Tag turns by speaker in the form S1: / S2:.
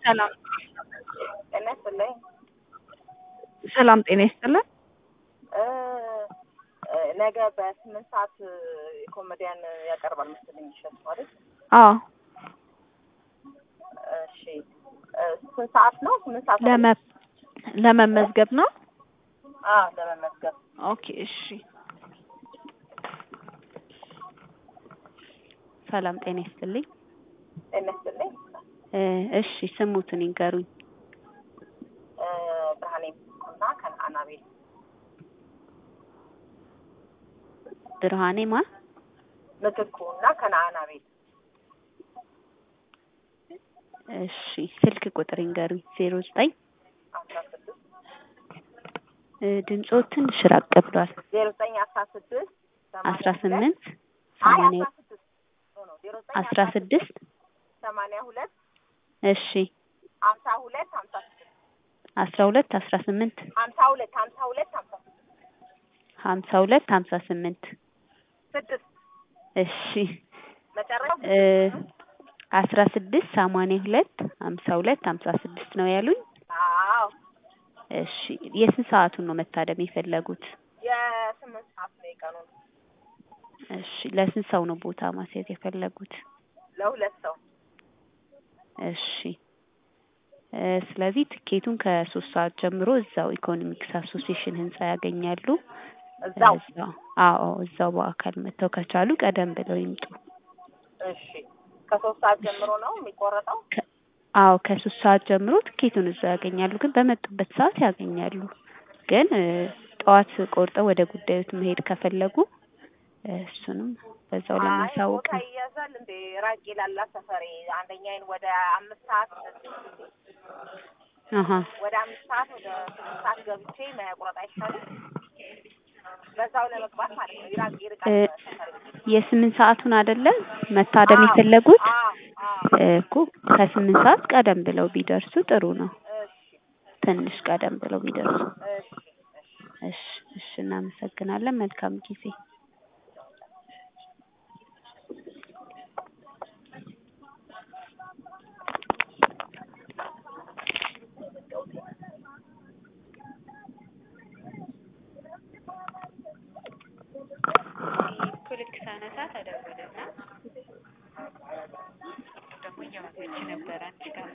S1: ሰላም
S2: ጤና ይስጥልኝ።
S1: ሰላም ጤና ይስጥልን።
S2: እ እ ነገ በስምንት ሰዓት ኮሜዲያን ያቀርባል መሰለኝ እሸቱ ማለት
S1: አዎ
S2: እሺ እ ስንት ሰዓት ነው? ስምንት ሰዓት ነው?
S1: ለመ ለመመዝገብ ነው።
S2: አዎ ለመመዝገብ
S1: ኦኬ እሺ። ሰላም ጤና ይስጥልኝ።
S2: ጤና ይስጥልኝ።
S1: እ እሺ ስሙትን ይንገሩኝ።
S2: እ ብርሃኔ እና ከነአና ቤት
S1: ብርሃኔ ማ
S2: ምትኩ እና ከነአና ቤት
S1: እሺ ስልክ ቁጥር ይንገሩኝ። ዜሮ ዘጠኝ
S2: አስራ ስድስት
S1: እ ድምጾ ትንሽ ራቅ ብሏል።
S2: ዜሮ ዘጠኝ አስራ ስድስት
S1: አስራ ስምንት
S2: አይ
S1: ሰማንያ
S2: አስራ ስድስት ኖ ኖ ዜሮ ዘጠኝ
S1: አስራ ስድስት
S2: ሰማንያ ሁለት
S1: እሺ
S2: ሀምሳ ሁለት ሀምሳ ስድስት
S1: አስራ ሁለት አስራ ስምንት
S2: ሀምሳ ሁለት ሀምሳ ሁለት ሀምሳ ስድስት
S1: ሀምሳ ሁለት ሀምሳ ስምንት
S2: ስድስት
S1: እሺ
S2: መጨረሻው
S1: እ አስራ ስድስት ሰማንያ ሁለት ሀምሳ ሁለት ሀምሳ ስድስት ነው ያሉኝ።
S2: አዎ
S1: እሺ የስንት ሰዓቱን ነው መታደም የፈለጉት?
S2: የስምንት ሰዓት ነው የቀኑን
S1: እሺ ለስንት ሰው ነው ቦታ ማስያዝ የፈለጉት?
S2: ለሁለት ሰው
S1: እሺ እ ስለዚህ ትኬቱን ከሶስት ሰዓት ጀምሮ እዛው ኢኮኖሚክስ አሶሲዬሽን ህንጻ ያገኛሉ።
S2: እዛው
S1: እዛው አዎ እዛው በአካል መጥተው ከቻሉ ቀደም ብለው ይምጡ።
S2: እሺ ከሶስት ሰዓት ጀምሮ ነው የሚቆረጠው
S1: ከ- አዎ ከሶስት ሰዓት ጀምሮ ትኬቱን እዛው ያገኛሉ። ግን በመጡበት ሰዓት ያገኛሉ። ግን እ ጠዋት ቆርጠው ወደ ጉዳዮት መሄድ ከፈለጉ እ እሱንም በዛው
S2: አይ
S1: ለማሳወቅ
S2: ቦታ
S1: ነው።
S2: ይያዛል እንዴ ራቅ ይላላ ሰፈሬ አንደኛዬን ወደ አምስት ሰዓት
S1: አሀ
S2: ወደ አምስት ሰዓት ወደ ስድስት ሰዓት ገብቼ መቁረጥ አይቻልም በዛው ለመግባት ማለት ነው ይራቅ ይርቃል
S1: እ
S2: ሰፈሬ
S1: የስምንት ሰዓቱን አይደለ መታደም
S2: አዎ፣
S1: የፈለጉት
S2: አዎ አዎ
S1: እ እኮ ከስምንት ሰዓት ቀደም ብለው ቢደርሱ ጥሩ ነው።
S2: እሺ
S1: ትንሽ ቀደም ብለው ቢደርሱ።
S2: እሺ እሺ
S1: እሺ እሺ እናመሰግናለን። መልካም ጊዜ። ልክ ሳነሳ ተደወለና ደግሞ እያወራች ነበረ አንቺ ጋር